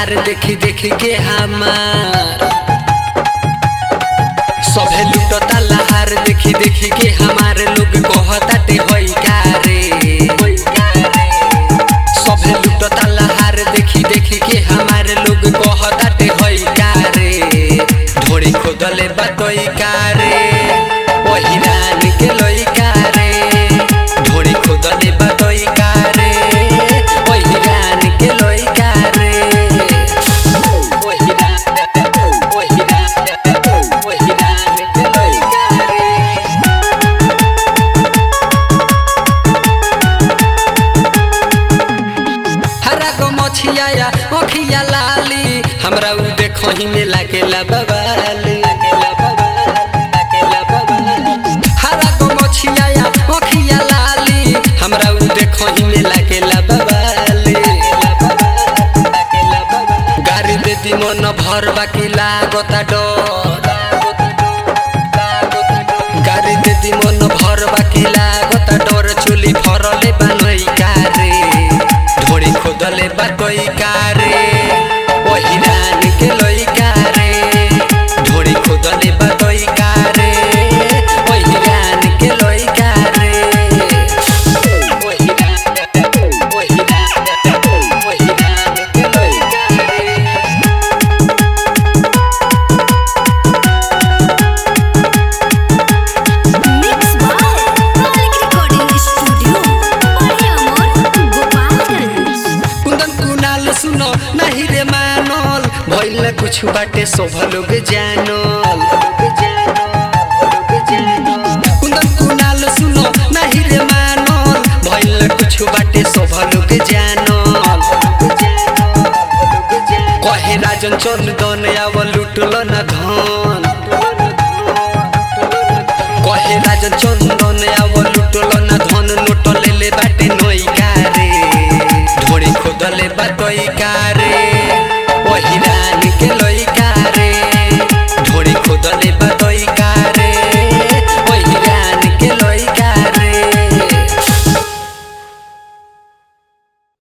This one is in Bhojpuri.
लहार देखी देखी के हमार सभे लुटता लहार देखी देखी के हमारे लोग कहताटे होई का रे सभे लुटता लहार देखी देखी के हमारे लोग कहताटे होई का रे ढोड़ी खोदले बतोई का रे वही रान के लोई का रे ढोड़ी खोदले बतोई का रे वही रान के लोई का रे वही रान वही रान वही रान के लोई का रे हरा गो मछिया या अखिया लाली हमरा उ देखो ही में लागेला बबाली हरा गो मछिया या अखिया लाली हमरा उ देखो ही में लागेला बबाली गाड़ी दे दी मन भर बाकी लागता डर गाड़ी दे दी मन भर बाकी लागता डर चुली फरले बनई कारे ढोड़ी खोदले बाटई कारे वही रान के लई कारे ढोड़ी खोदले बाटई कारे वही रान के लई कारे वही रान वही रान वही रान के लई कारे Mix by Malik Recording Studio, Mariamor, Gopalganj. कुंदन कुनाल सुनो नहीं रे मानल भइल कुछ बाटे शोभ लोग जानल कुंदन कुनाल सुनो नहीं रे मानल भइल कुछ बाटे शोभ लोग जानल कहे राजन चंदन आव लुटल न धन कहे राजन चंदन आव लुटल न धन नोट लेले बाटे नई कारे ढोड़ी खोदले बाटई का